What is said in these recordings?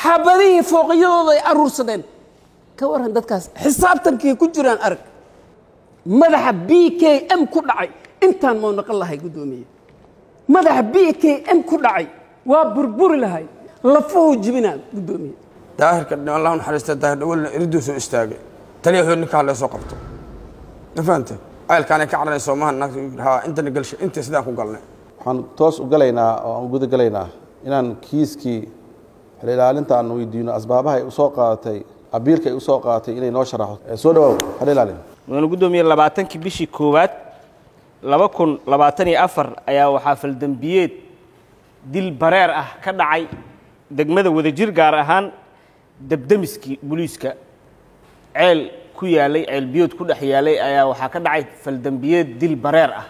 xabadihii fooqyadooda ay aruursadeen ka waran dadkaas xisaabtankay ku jiraan arag madaxa b k m ku dhacay intaan mau naqon lahay guddoomiye madaxa b k m ku dhacay waa burburi lahay lafuhu jibinaa guddoomiye daahirka allah u naxariista daahir dhawalna iriduu soo istaagay taliya wuxuu ninkaa lee soo qabto ma fahante ceelkaanay ka cararayso maaha naagta haa intana galshay intii sidaan ku galnay waxaan toos u galaynaa oo aan guda galaynaa inaan kiiskii xil ilaalinta aan weydiino asbaabaha ay usoo qaadatay abiilka ay usoo qaadatay inay noo sharaxo Eh, soo dhawaaw xil ilaalin mudane guddoomiye labaatankii bishii koowaad laba kun labaatan iyo afar ayaa waxaa faldembiyeed dil bareer ah ka dhacay degmada wadajir gaar ahaan debdemiskii booliiska ceel ku yaalay ceel biyood ku dhex yaalay ayaa waxaa ka dhacay faldembiyeed dil bareer ah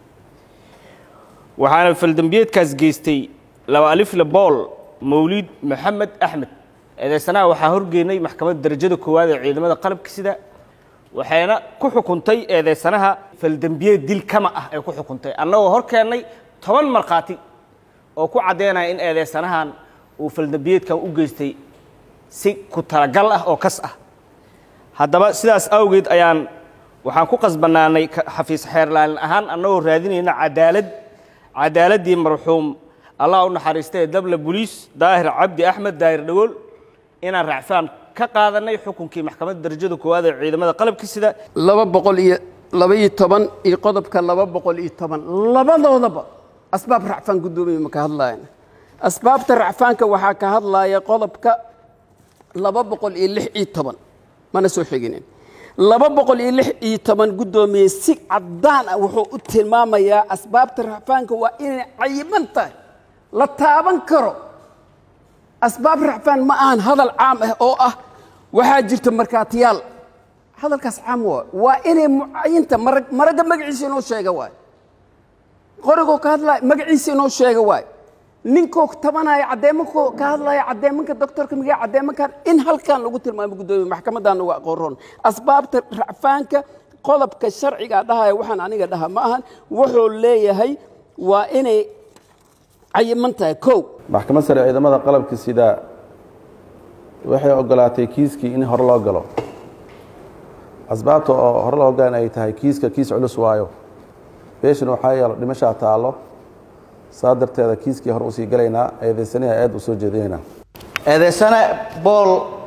waxaana faldembiyeedkaas geystay laba alifle bool mawliid maxamed axmed eedeysanaha waxaa horgeynay maxkamadda darajada koowaad ee ciidamada qalabka sida waxayna ku xukuntay eedeysanaha faldembiyeed dil kama ah ay ku xukuntay annagoo hor keennay toban markhaati oo ku caddeynaya in eedeysanahan uu faldembiyeedkan u geystay si ku talagal ah oo kas ah haddaba sidaas awgeed ayaan waxaan ku qasbanaanay ka- xafiis xeerlaalin ahaan annagoo raadinayna cadaalad cadaaladdii marxuum allah u naxariistay dabla boliis daahir cabdi axmed daahir dhagool inaan racfaan ka qaadanay xukunkii maxkamadda darajada koowaad ee ciidamada qalabka sida laba boqol iyo laba iyo toban iyo qodobka laba boqol iyo toban labadoodaba asbaab racfaan guddoomiye ma ka hadlayan asbaabta racfaanka waxaa ka hadlaya qodobka laba boqol iyo lix iyo toban mana soo xiginin laba boqol iyo lix iyo toban guddoomiye si caddaan ah wuxuu u tilmaamayaa asbaabta racfaanka waa inay cayiban tahay la taaban karo asbaab racfaan ma ahan hadal caam ah oo ah waxaa jirta markaatiyaal hadalkaas caam waa waa inay mucayinta marag maragga magaciisa inoo sheega waay qorigoo ka hadlaya magaciisa inoo sheega waay ninkoo tabanaya caddeemankoo ka hadlaya caddeemanka doctorka migaa caddeemankan in halkan lagu tilmaamo guddoomiye maxkamaddan uga aqoon asbaabta racfaanka qodobka sharciga dhahaya waxaan aniga dhaha ma ahan wuxuu leeyahay waa inay cayiman tahay kow maxkamad sare ciidamada qalabka sida waxay ogolaatay kiiskii in hore loo galo asbaabta oo hore loo galan ay tahay kiiska kiis culus waayo beeshan waxaa yeelo dhimashaa taallo saa darteeda kiiskii hore usii galaynaa eedaysanaha aad u soo jeedinaynaa eedeysane bool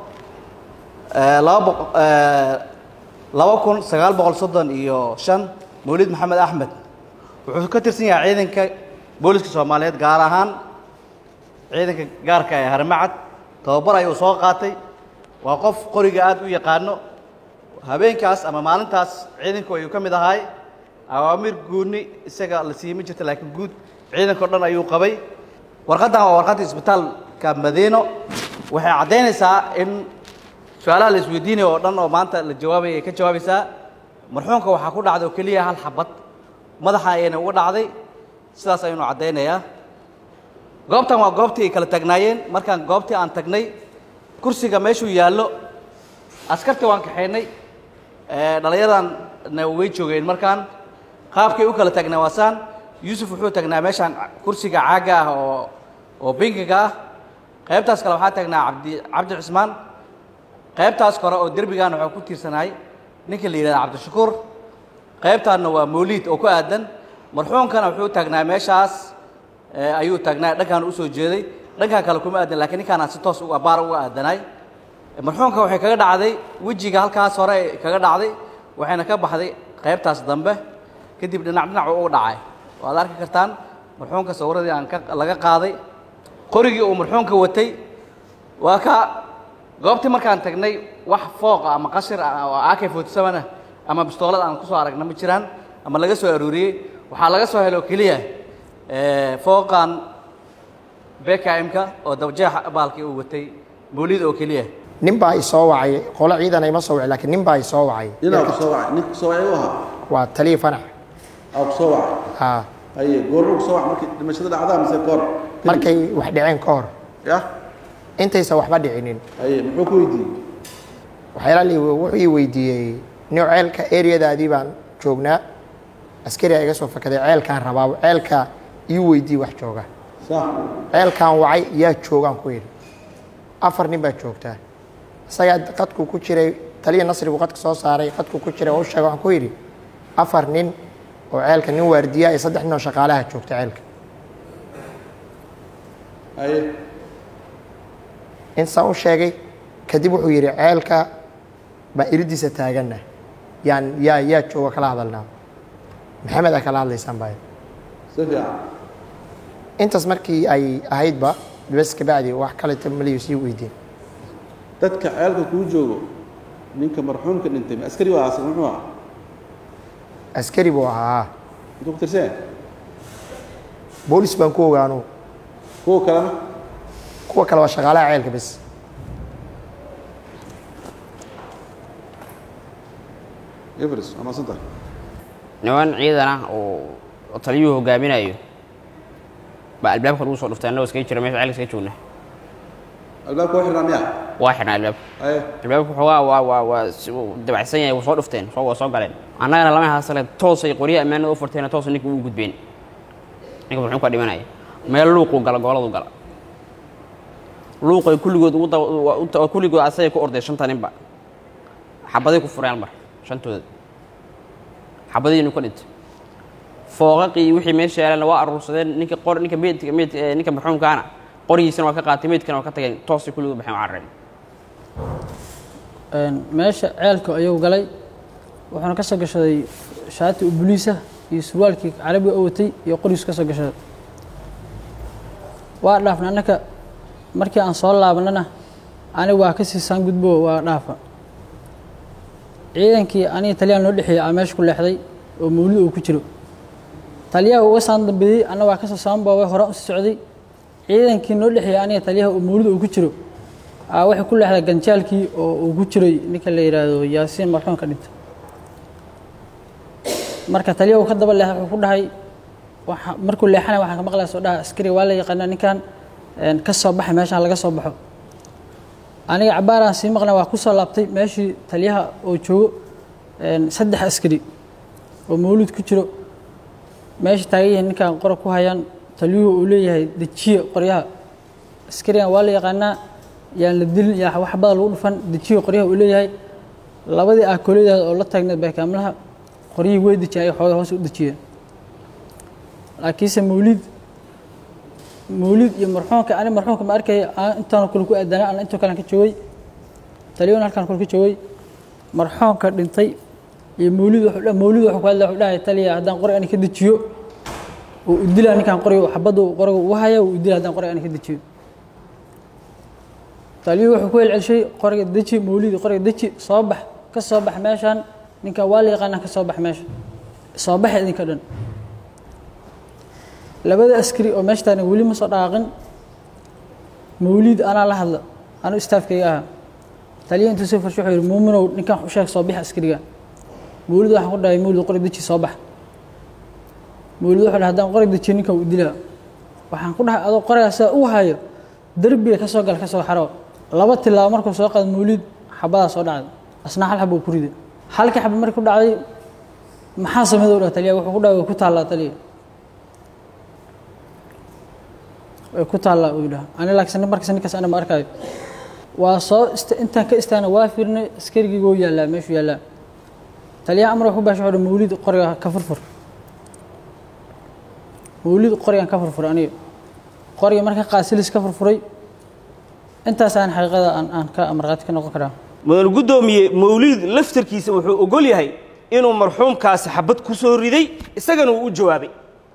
eh, laba boq- eh, laba kun sagaal boqol soddon iyo shan mawlid maxamed axmed wuxuu ka tirsan yahay ciidanka booliska soomaaliyeed gaar ahaan ciidanka gaarka ee harmacad tababar ayuu soo qaatay waa qof qoriga aad u yaqaano habeenkaas ama maalintaas ciidanku ayuu ka mid ahay awaamir guuni isaga la siiyey ma jirta laakiin guud ciidankao dhan ayuu qabay warqaddan waa warqadda isbitaalka madiino waxay caddaynaysaa in su-aalaha la isweydiinaya oo dhan oo maanta la jawaabaya ay ka jawaabaysaa marxuumka waxaa ku dhacday oo keliya hal xabad madaxa ayayna uga dhacday sidaas ayaynu caddaynayaa goobtan waa goobtii ay kala tagnaayeen markaan goobtii aan tagnay kursiga meeshuu yaallo askartii waan kaxaynay ee, dhallinyadanna way joogeen markaan qaabkay u kala tagnaa waasaan yuusuf wuxuu tagnaa meeshaan kursiga caagga ah oo oo binkiga ah qaybtaas kale waxaa tagnaa cabdi cabdi cismaan qaybtaas kore oo derbigan waxaa ku tiirsanahay ninka la yidhahda cabdishakuur qaybtaanna waa mawliid oo ku aadan marxuumkana wuxuu taagnaa meeshaas ee, ayuu taagnaa dhankaan usoo jeeday dhankaan kale kuma aadan laakiin ninkaanaan si toos uga baar uga aadanay marxuumka waxay kaga dhacday wejiga halkaas hore ay kaga dhacday waxayna ka baxday qaybtaas dambe kadib dhinac dhinac uu u dhacay waad arki kartaan marxuumka sawiradii aan ka laga qaaday qorigii uu marxuumka watay waa ka goobtii markaan tagnay wax fooqa ama qashir ah oo ak forty seven ah ama bistoolad aan kusoo aragna ma jiraan ama laga soo aruuriyey waxaa laga soo helo keliya eh, fooqan bkm-ka oo dabajeexa baalkii uu watay mawlid oo keliya nin baa i soo wacay qolo ciidan ima soo wacay laakiin nin baa i soo wacay ninaa ku soo wacay ninka soo wacay u ahaa waa taliya fanax aa ku soo wacay haa haye goorma ku soo wacay markii dhimashada dhacdaa mise goor markay wax dhaceen ka hor ya intaysan waxba dhicinin haye muxuu ku weydiiyey waxyaala li wuxuu ii weydiiyey nin ceelka eryadaadii baan joognaa askariga iga soo fakaday ceelkaan rabaa ceelka ii weydiiye wax jooga sax ceelkaan wacay yaa joogaan ku yidhi afar nin baa joogtaa isagaa qadku ku jiray taliya nasrigu qadka soo saaray qadku ku jiray oo u sheegay waxaan ku yidhi afar nin oo ceelka nin waardiya iyo saddex nin oo shaqaalaha joogta ceelka haye insaa u sheegay kadib wuxuu yidhi ceelka baan iridiisa taaganna yaan yaa yaa jooga kala hadalnaa maxamed aa kala hadlaysaan baa si fiican intaas markii ay ahaydba bes kabacdi wax kaleta maliyu sii weydiin dadka ceelka kuu joogo ninka marxuumka dhintay ma askari waa aas muxuu ah askari buu ahaa intuu ku tirseen boolis baan ku ogaanu kuwa kalena kuwa kale waa shaqaalaha ceelka bes everest waa maadsan tahay niman ciidan ah oo oo taliyuhu hogaaminayo baa albaabka lagu soo dhuftay annagoo iskaga jira meesha ceelka iskaga joogna albaabka waa xirnaa miya waa xidhnaa albaabka haye albaabka xoogaa waa waa waa si- wuu dabacsan yahay wuu soo dhufteen soo waa soo galeen annagana lama haasale toosay qoryaha ammaanada u furteena toos ninka ugu gudbeen ninka muxuu ka dhimanaya meel luuquu gala gooladu gala luuqay kulligood ugu daba- waa u- waa kulligood asagay ku orday shanta ninba xabaday ku fureen mar shantooda xabadiinu ka dhintay fooqaqii wixii meesha yaalana waa aruursadeen ninka qor ninka meydka meyd eh, ninka marxuumkaana qoryiisana waa ka qaatay meydkana waa ka tageen toosay kulligood baxeen oo carareen Een, meesha ceelka ayuu galay wuxuuna ka soo gashaday shaati u buliisa iyo surwaalkii carabiga oo watay iyo qorigiisu ka soo gashaday waa dhaafna annaka markii aan soo laabanana aniga waa ka sii saan gudbo waa dhaafa ciidankii aniga taliyaan noo dhexeeyey aa meesha ku leexday oo mawlid uu ku jiro taliyaha uga saan dambeeyey anna waa kasoo saan boobay hore usii socday ciidankii noo dhexeeyey aniga taliyaha oo mawlid uu ku jiro aa waxay ku leexday ganjaalkii oo uu ku jiray ninka la yidhaahdo yaasiin marxuum ka dhintay marka taliyaha uu ka daba leexday wuxuu ku dhahay waxa markuu leexanay waxaan ka maqlaya soo dhaha askari waa la yaqaanaa ninkan een, ka soo baxay meeshaan laga soo baxo aniga cabaaraan sii maqnay waa ku soo laabtay meeshii taliyaha oo joogo een, saddex askari oo mawlid ku jiro meesha taagan yihiin ninkan qora ku hayaan taliyuhu uu leeyahay dejiye qoryaha askarigan waa la yaqaanaa yaan la dilin yaa wax bada lagu dhufan dejiye qoryaha uu leeyahay labadii aakooladaada oo la taagneed baykaamlaha qoryihii way dejiyeen ay xooga hoos u dejiyeen laakiinse mawlid mawlid iyo marxuumka ani marxuumka ma arkaya aan intaan kale ku aadana aan intoo kale ka joogay taliyuhuna halkaan kale ka joogay marxuumka dhintay iyo mawlid wuxuu dha- mawlid wuxuu ku hadlaya wuxuu dhahay taliya haddaan qori ani ka dejiyo uu u dilaa ninkaan qoriga xabadda uu qoriga ugu haya uu u dilaa haddaan qoriga ani ka dejiyo taliyuhu wuxuu ku celcelshay qoriga deji mawlid qoriga deji soo bax ka soo bax meeshaan ninkaan waa la yaqaanaa ka soo bax meesha soo baxa idinka dhan labada askari oo meesha taagna weli ma soo dhaqaaqin mawlid anaa la hadla anuu istaafkayga ahaa taliya intuu soo farshay wuxuu yidhi muuminow ninkan u sheeg soo bix askariga mawlid waxaan ku dhahay mawlid qori deji soo bax mawlid wuxuu dhahay haddaan qori dejiyo ninkan uu dilaa waxaan ku dhahay adoo qorigaa sidaa u hayo derbiga ka soo gal ka soo xaro laba tilaabo markuu soo qaado mawlid xabadaa soo dhacday asna hal xaba uu ku riday halkii xaba markii ku dhacday maxaa sameeyay u dhahay taliya wuxuu ku dhahay way ku taallaa taliya way ku taallaa uu yidhaha ani laakiin markas ninkaas ana ma arkaayo waa soo ist intaan ka istaana waa fiirnay askarigii wuu yaallaa meeshuu yaallaa taliyaha amar wuxuu baashay wuxuu mawlid qoriga ka furfur mawlid qorigan ka furfur aniga qoriga marka qaasilis ka furfuray intaasaan xaqiiqada aan aan ka markhaati ka noqon karaa mudan guddoomiye mawliid laftarkiisa wuxuu ogol yahay inuu marxuumkaasi xabad ku soo riday isagana uu u jawaabay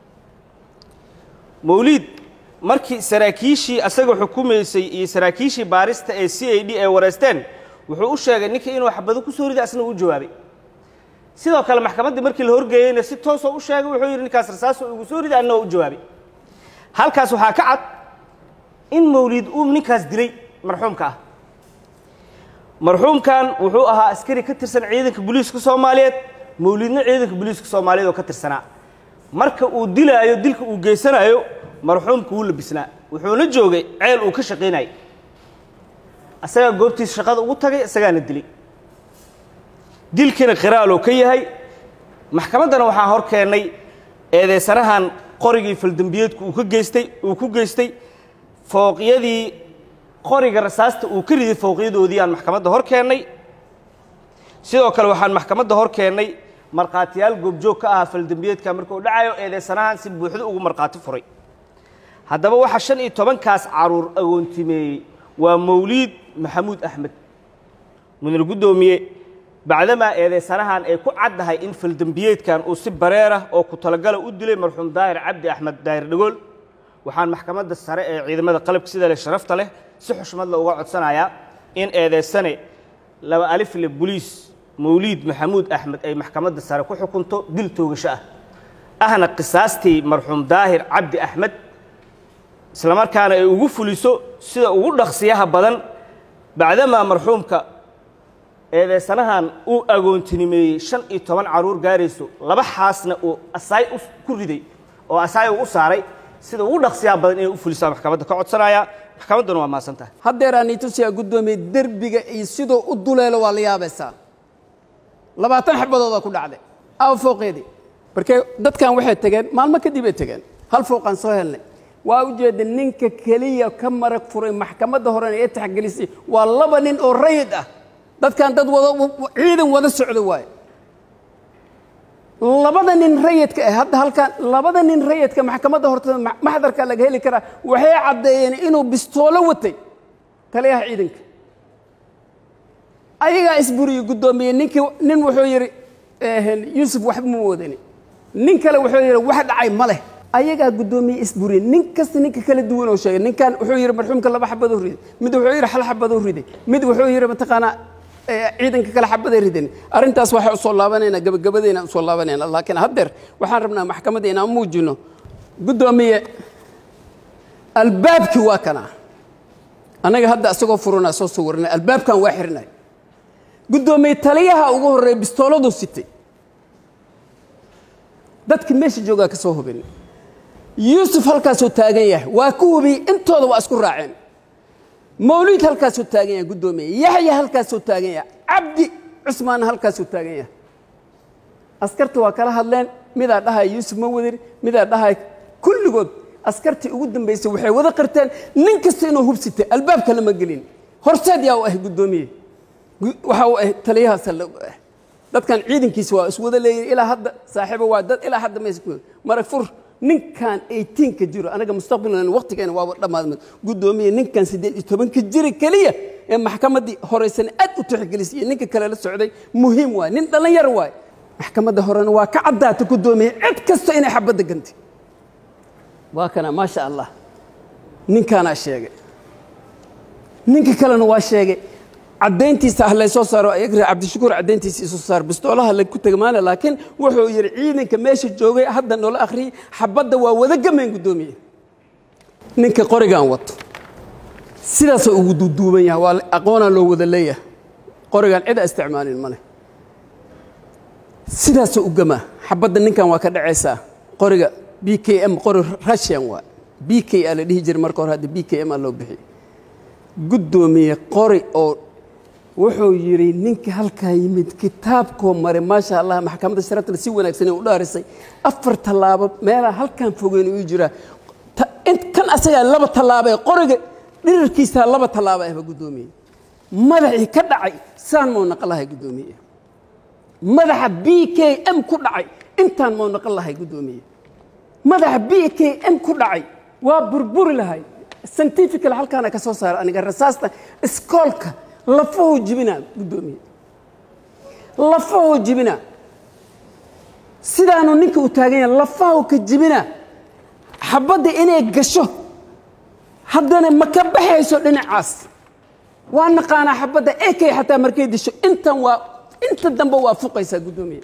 mawliid markii saraakiishii asaga xukumaysay iyo saraakiishii baarista ee c a d ay wareysteen wuxuu u sheegay ninka inuu xabado ku soo riday asna uu u jawaabay sidoo kale maxkamaddii markii la horgeeyeyna si toosoo u sheegay wuxuu yidhi ninkaas rasaasoo igu soo riday anna waa u jawaabay halkaas waxaa ka cad in mawliid uu ninkaas dilay marxuumka ah marxuumkan wuxuu ahaa askari ka tirsan ciidanka booliiska soomaaliyeed mawliidna ciidanka booliiska soomaaliyeed oo ka tirsanaa marka uu dilaayo dilka uu geysanayo marxuumka wuu labisnaa wuxuuna joogay ceel uu ka shaqaynayay asagaa goobtiisa shaqada ugu tagay isagaana dilay dilkiina qiraaloo ka yahay maxkamaddana waxaa hor keennay eedeysanahan qorigii faldembiyeedku uu ka geystay uu ku geystay fooqyadii qoriga rasaasta uu ka riday fowqiyadoodii aan maxkamadda hor keennay sidoo kale waxaan maxkamadda hor keennay markhaatiyaal goobjoog ka ahaa faldembiyeedka marka uu dhacayo eedeysanahan si buuxdo ugu markhaati furay haddaba waxaa shan iyo tobankaas caruur agoontimeeyey waa mawliid maxamuud axmed mudane guddoomiye bacdamaa eedeysanahan ay ku caddahay in faldembiyeedkan uu si bareer ah oo ku talagala u dilay marxuum daahir cabdi axmed daahir dhagool waxaan maxkamadda sare ee ciidamada qalabka sida leh sharafta leh si xushmad la uga codsanayaa in eedeysane laba alifle boliis mawliid maxamuud axmed ay maxkamadda sare ku xukunto dil toogasho ah ahna qisaastii marxuum daahir cabdi axmed islamarkaana ay ugu fuliso sida ugu dhaqsiyaha badan bacdamaa marxuumka eedeysanahan uu agoontinimeeyey shan iyo toban caruur gaarayso laba xaasna uu asaay ku riday oo asaay uu u saaray sida ugu dhaqsiyaha badan inay u fulisaa maxkamadda ka codsanaya maxkamadduna waa mahadsan tahay haddeer aan itusiyaa guddoomiye derbiga iyo siduu u duleelo waa la yaabaysaa labaatan xabadooda ku dhacday aawa fooqeedii markee dadkan waxay tegeen maalmo kadib ay tegeen hal fooqaan soo helnay waa ujeeda ninka keliya ka marag furay maxkamadda horena ee taxgelisay waa laba nin oo rayid ah dadkan dad wada ciidan wada socdo waaye labada nin rayidka ah hadda halkan labada nin rayidka maxkamadda hortada maxdarka laga heli karaa waxay caddeeyeen inuu bistoolo watay taliyaha ciidanka ayagaa isburiyey guddoomiye ninkii nin wuxuu yidhi yuusuf waxba ma wadani nin kale wuxuu yidhi wax dhacay ma leh ayagaa guddoomiye isburiyey nin kasta ninka kala duwan oo sheegay ninkan wuxuu yidhi marxuumka laba xabadoo riday mid wuxuu yidhi hal xabadoo riday mid wuxuu yidhi mataqaanaa ciidanka kale xabaday ridan arrintaas waxaa usoo laabanaynaa gabagabadayna usoo laabanayna laakiin haddeer waxaan rabnaa maxkamadda inaan muujino guddoomiye albaabkii waa kana annaga hadda isagoo furanaa soo sawirnay albaabkan waa xirnay guddoomiye taliyaha ugu horreeya bistooladuu sitay dadkii meesha joogaa ka soo hubin yuusuf halkaasuu taagan yahay waa ku hubiyey intooda waa isku raaceen mawliid halkaasuu taagan yahay guddoomiye yaxya halkaasuu taagan yahay cabdi cusmaanna halkaasuu taagan yahay askarta waa kala hadleen midaa dhahaya yuusuf ma wadin midaa dhahaya kulligood askartii ugu dambaysay waxay wada qirteen nin kasta inuu hubsitay albaabka lama gelin horseed yaa u ah guddoomiye waxa uu ah taliyahaasa la ah dadkan ciidankiisa waa iswada leeyihin ilaa hadda saaxiibo waa dad ilaa hadda maysa ku marag fur ninkan eighteenka jiro anaga mustaqbalna waqtigeena waaba dhammaadmad guddoomiye ninkan siddeed iyo tobanka jira keliya ee maxkamaddii horeysan aad u tixgelisay iyo ninka kale la socday muhiim waay nin dhallinyar waay maxkamadda horena waa ka caddaata guddoomiye cid kasta inay xabadda gantay waa kana maasha allah ninkaanaa sheegay ninka kalena waa sheegay caddayntiisa ah laysoo saaro ayagri cabdishakuur caddayntiisa isoo saar bistoolaha lagu tegmaana laakiin wuxuu yidhi ciidanka meesha joogay hadda noola akhriyey xabadda waa wada gamayn guddoomiye ninka qorigan wato sidaasoo ugu duuduuban yahay waa aqoonaa loo wada leeyahay qorigan cida isticmaalin male sidaasoo u gamaa xabadda ninkan waa ka dhacaysaa qoriga b k m qori russian waa b k a la dhihi jiray marka hore hadda b k m a loo bixiyey guddoomiye qori oo wuxuu yidhi ninka halkaa yimid kitaabkoo maray maasha allah maxkamadda sharafta si wanaagsan u dhaarisay afar tallaabo meelaha halkan fogeyn uu jiraa kan asagaa laba tallaabee qoriga dhirirkiisaa laba tallaabo ahba guddoomiye madaxii ka dhacay saan mau naqon lahay guddoomiye madaxa b k m ku dhacay intaan mau naqon lahay guddoomiye madaxa b k m ku dhacay waa burburi lahay scientifical halkaana ka soo saara aniga rasaasta iskoolka lafahoo jibinaa guddoomiye lafahoo jibinaa sidaanu ninka u taagan yahay lafahoo ka jibinaa xabadda inay gasho haddana ma ka baxayso dhinacaas waa naqaanaa xabadda ekay xataa markay disho intan waa inta dambe waa fuqaysaa guddoomiye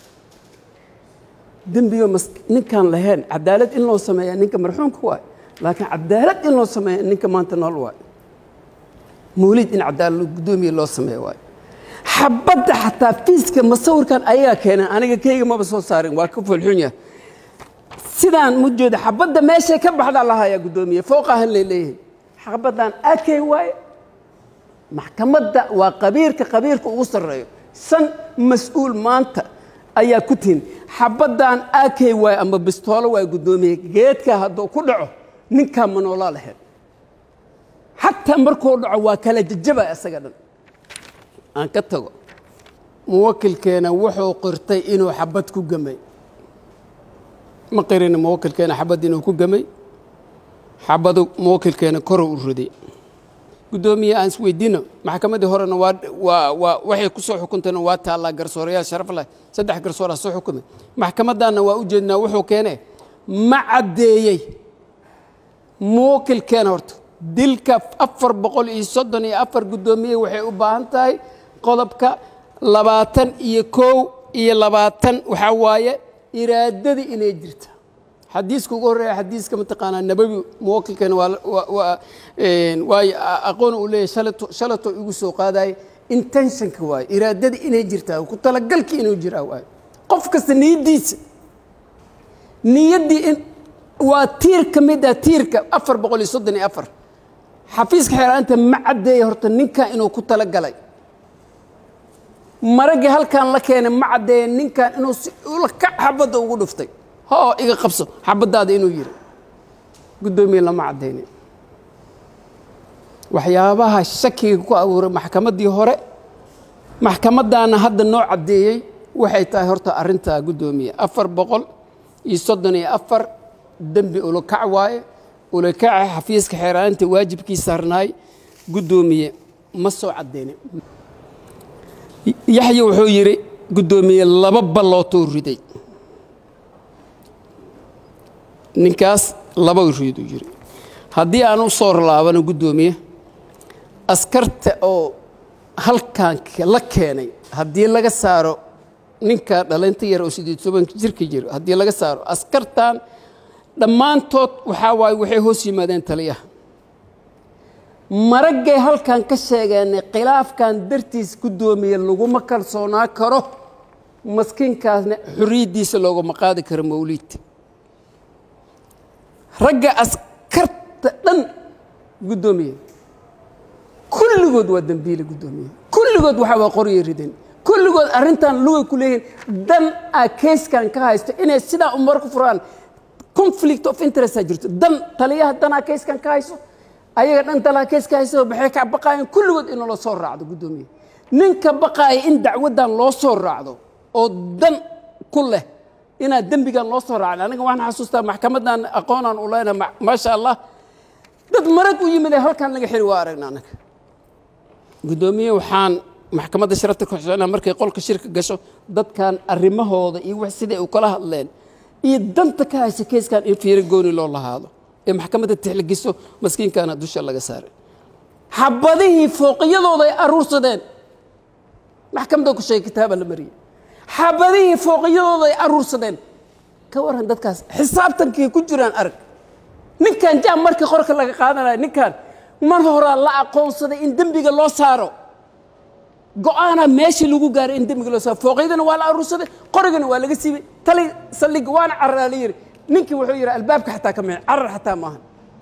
dembigo mas ninkaan lahayn cadaalad in loo sameeyaa ninka marxuumka waay laakiin cadaalad in loo sameeya ninka maanta nool waay mawliid in cadaalad guddoomiye loo sameeya waay xabadda xataa fiiska masawirkan ayagaa keeneen aniga keyga maba soo saarin waa ka foolxun yahay sidaan mu jeeda xabadda meeshay ka baxdaa lahayaa guddoomiye fooqahan lay leeyahay xabaddan akey waaye maxkamadda waa qabiirka qabiirka ugu sarreeyo shan mas-uul maanta ayaa ku tihin xabaddan akey waaye ama bistoolo waay guddoomiye geedka hadduu ku dhaco ninkaa ma noolaa lahayd xataa markuu dhaco waa kala jajaba isaga dhan aan ka tago muwakilkeena wuxuu qirtay inuu xabad ku gamay ma qirin muwakilkeena xabad inuu ku gamay xabadu muwakilkeena koruu u riday guddoomiye aan isweydiino maxkamaddii horena waa waa waa waxay ku soo xukuntayna waa taallaa garsoorayaal sharaf leh saddex garsooraa soo xukumay maxkamaddaanna waa u jeednaa wuxuu keenee ma caddeeyey muwakilkeena horta dilka afar boqol iyo soddon iyo afar guddoomiye waxay u baahan tahay qodobka labaatan iyo kow iyo labaatan waxaa waaye iraadadii inay jirta xadiiska ugu horreeya xadiiska mataqaanaa nabawi muwakilkeena waa waa- waa een, waayo a- aqoon uu leeyahay shalato shalato igu soo qaadaye intentionka waaye iraadadii inay jirtaa ku talagalkii inuu jiraa waaye qof kasta niyaddiisa niyaddii in waa tiir ka mid ah tiirka afar boqol iyo soddon iyo afar xafiiska xeeraanta ma caddeeya horta ninkan inuu ku talagalay maraggii halkan la keenay ma caddeeya ninkan inuu si ula kac xabadda ugu dhuftay hoo iga qabso xabaddaada inuu yiri guddoomiye lama caddaynin waxyaabaha shakiga ku abuuray maxkamaddii hore maxkamaddaana hadda noo caddeeyey waxay tahay horta arrintaa guddoomiye afar boqol iyo soddon iyo afar dembi ulakac waaye ulakaca xafiiska xeeraanta waajibkii saarnaay guddoomiye ma soo caddaynin yaxya wuxuu yidhi guddoomiye laba ballootou riday ninkaas laba riduu yidhi haddii aan u soo laabano guddoomiye askarta oo halkan la keenay haddii laga saaro ninka dhalinta yar oo sideed tobanka jirka jiro haddii laga saaro askartan dhammaantood waxaa waaye waxay hoos yimaadeen taliyaha maraggay halkan ka sheegeenay khilaafkan dartiis guddoomiye laguma kalsoonaa karo maskiinkaasna xorriyaddiisa loogama qaadi karo mawliid ragga askarta dhan guddoomiye kulligood waa dembiile guddoomiye kulligood waxaa waa qoryo rideen kulligood arrintan lugay ku leeyihiin dan a keyskan ka haysto inay sidaa umar ku furaan conflict of interest a jirto dan taliyaha danaa keyskan ka hayso ayaga dhan dalaa keeska hayso maxay ka baqaayeen kulligood in loo soo raacdo guddoomiye ninka baqaaya in dacwaddan loo soo raacdo oo dan ku leh inaad dembigan loo soo raacin aniga waxaan xasuustaa maxkamaddan aqoonaan u leenahay ma- maasha allah dad marag u yimid ee halkan laga xiri waa aragna anaga guddoomiye waxaan maxkamadda sharafta ku xuseenaa markay qolka shirka gasho dadkan arrimahooda iyo wax siday u kala hadleen iyo danta ka haysa keyskan in fiiro gooni loo lahaado ee maxkamadda tixligiso maskiinkana dusha laga saaray xabadihii fooqiyadooda ay aruursadeen maxkamadda ku sheegay kitaaba la mariyey xabadihii fooqiyadooda ay aruursadeen ka waran dadkaas xisaabtankii ku jiraan arag ninkan jaam markii qorka laga qaadanaya ninkan mar horaa la aqoonsaday in dembiga loo saaro go-aanaa meeshii lagu gaaray in dembiga loo saaro fooqyadana waa la aruursaday qorigana waa laga siibay tali saldhiga waana cararaa la yidhi ninkii wuxuu yidhi albaabka xataa ka mixin carar xataa maaha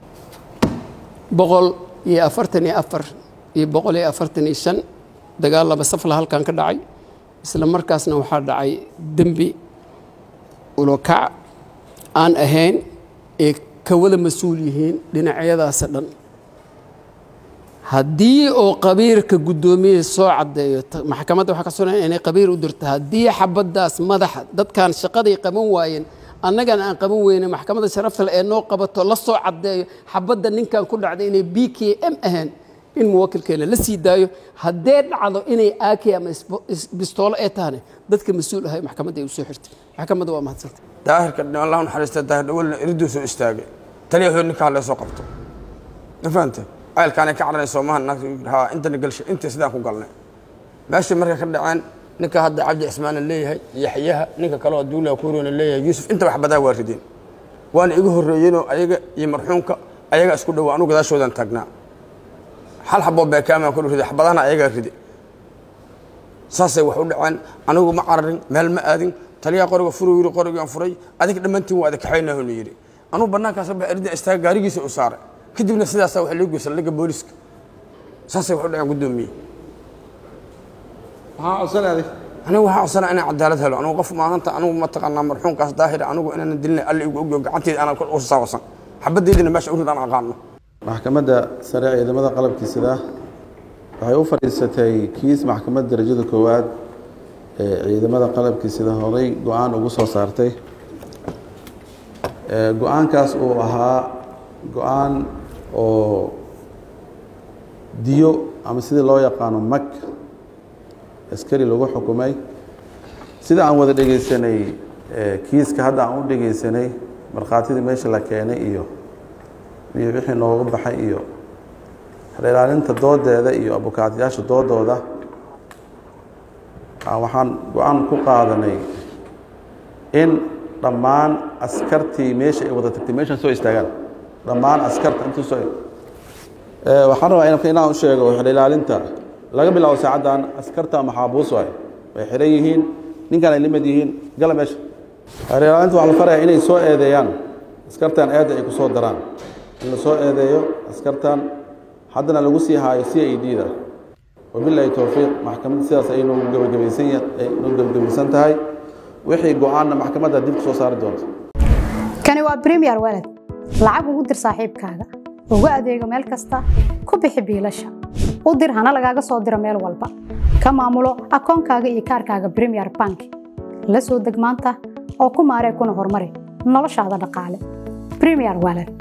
boqol iyo afartan iyo afar iyo boqol iyo afartan iyo shan dagaal laba safla halkan ka dhacay isla markaasna waxaa dhacay dembi ulokac aan ahayn ee ka wada mas-uul yihiin dhinacyadaasa dhan haddii oo qabiirka guddoomiye soo caddeeyo ta- maxkamadda waxaa ka sugan inay qabiir u dirto haddii xabaddaas madaxa dadkan shaqaday qaban waayeen annagana aan qaban weyne maxkamadda sharafta leh ee noo qabato la soo caddeeyo xabadda ninkan ku dhacday inay b k m ahayn in muwakilkeena la sii daayo haddee dhacdo inay ak ama isbo- is- bistoolo ee tahane dadka mas-uul ahay maxkamadda ay u soo xirtay maxkamadda waa mahadsanta daahirka allah u naxariista daahir dhawalna iriduu soo istaagay taliya hood ninkaa lee soo qabto ma fahante caylkaanay ka cararayso maaha naagta haa intana galshay intii sidaan ku galnay meeshii markay ka dhaceen ninka hadda cabdi cismaana leeyahay yaxyaha ninka kale oo duula kuurona leeyahay yuusuf inta wax badaa waa rideen waana iga horreeyeenoo ayaga iyo marxuumka ayaga isku dhowa anugu gadaashoodan taagnaa hal xaboo beekaamaan ku riday xabadahana ayagaa ride saasay wax u dhaceen anigu ma cararin meel ma aadin taliyaa qoriga furu yiri qorigaan furay adig dhammaantiin waa adakaxaynahonu yidhi anugu bannaankaas ba erida istaaga gaarigiisa u saaray kadibna sidaasaa waxa loo geysa laga booliska saasay wax u dhaceen guddoomiye maxaa codsanaaday anigu waxaa codsanaa inaan cadaalad helo anigu qof maahanta anigu mataqaanaa marxuumkaas daahira anigu inaanan dilina alla igu ogyo gacanteeda aanan kor u saawasan xabaddeydina meesha u ridaan aqaano maxkamadda sare ciidamada qalabkiisida waxay u fadhiisatay kiis maxkamadda darajada koowaad ee ciidamada qalabkiisida horay go-aan ugu soo saartay Ee, go-aankaas uu ahaa go-aan oo diyo ama sidii loo yaqaano mag askari lagu xukumay sida aan wada dhegeysanay ee, kiiska hadda aan u dhegeysanay markhaatidii meesha la keenay iyo iyo wixii nooga baxay iyo ilaalinta doodeeda iyo abukaatayaasha doodooda ah, waxaan go-aan ku qaadanay in dhammaan askartii meesha ay wada tagtay meeshan soo istaagaan dhammaan askarta intii soo Ee, waxaan rabaa in- inaan u sheego ilaalinta laga bilaabo saacaddan askarta maxaabuus waay way xiran yihiin ninkan ay limad yihiin gala meesha ilaalinta waxaa la faraya inay soo eedeeyaan askartan eedda ay ku soo daraan in la soo eedeeyo askartan haddana lagu sii haayo c i d da wabilaahi towfiiq maxkamadda sidaas ay noogu gebagabaysan ya- ay noogu gebagabaysan tahay wixii go-aanna maxkamadda dib ku soo saari doonta kani waa premier walad lacag ugu dir saaxiibkaaga ugu adeego meel kasta ku bixi biilasha u dir hana lagaaga soo diro meel walba ka maamulo akoonkaaga iyo kaarkaaga premier bank la soo deg maanta oo ku maaree kuna horumari noloshaada dhaqaale premier walad